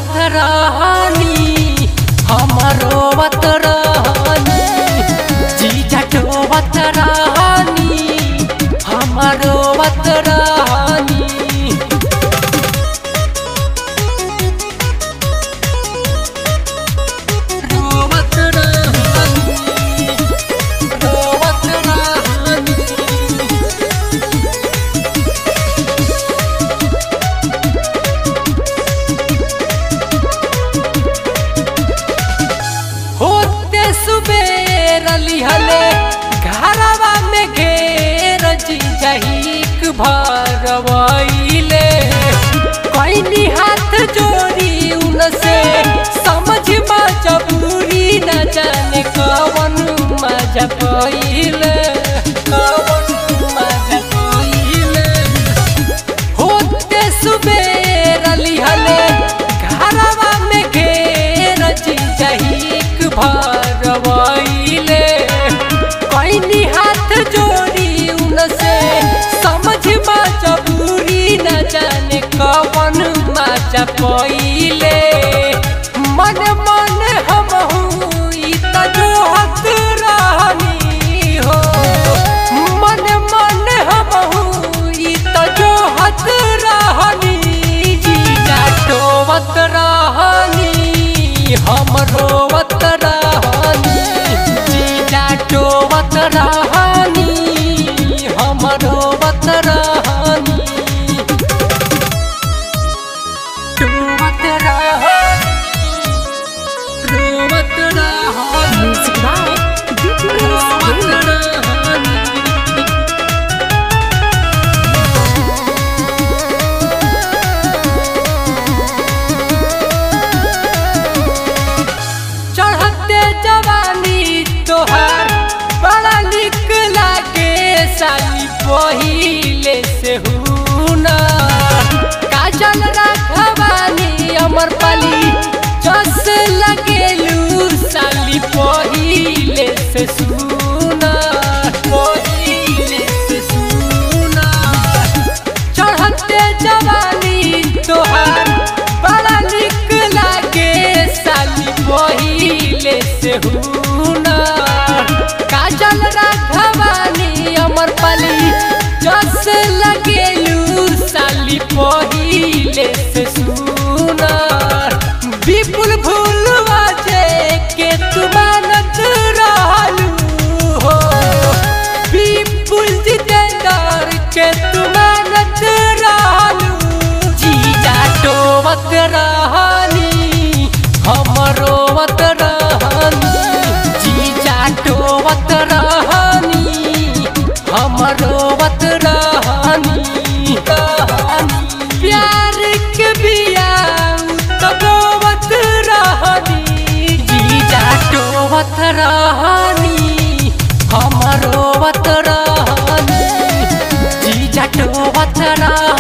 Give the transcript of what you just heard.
रोवत रहनी हम रोवत रहनी जीजा टोवत रहनी हम रोवत रहनी रोवत रहनी रोवत रहनी होते सुबेर लिहले घरवा में घेर जीजहिक भरवैले कैनी हाथ जोड़ी उनसे समझ मजबूरी न जाने कवन मजा पहिले कवन मजा पहिले होते सुबेर लिहले घरवा में घेर जीजहिक भरवैले कैनी हाथ जोड़ी उनसे समझ मजबूरी न जाने कवन मजा पहिले मन मन हम ई त जोहत रहनी हो मन मन हम ई त जोहत रहनी जीजा टोवत रहनी हम रोवत रहनी जीजा टोवत रहनी हम रोवत रहनी टोवत रहनी रोवत रहनी Music by BTS रोवत Gaming. रहनी चढ़ते जवानी तोहार बड़ा निक लागे साली पहिले से हुना काजल रखवानी अमर पाली जस लगेलू साली पहिले से सुना पहिले से सुना चढ़ते जवानी तोहार बड़ा निक लागे साली पहिले से हुना काजल राघवानी अमर पाली जस लगेलू साली पहिले से सुना विपुल भूलवा जे के तू मानत रहलू हो विपुल जितेंद्र के तू मानत रहलू जीजा टोवत रहनी हम रोवत रहनी जीजा टोवत रहनी हम रोवत रहनी प्यार के बिया तबोवत रहनी जीजा टोवत रहनी हम रोवत रहनी जीजा टोवत रहनी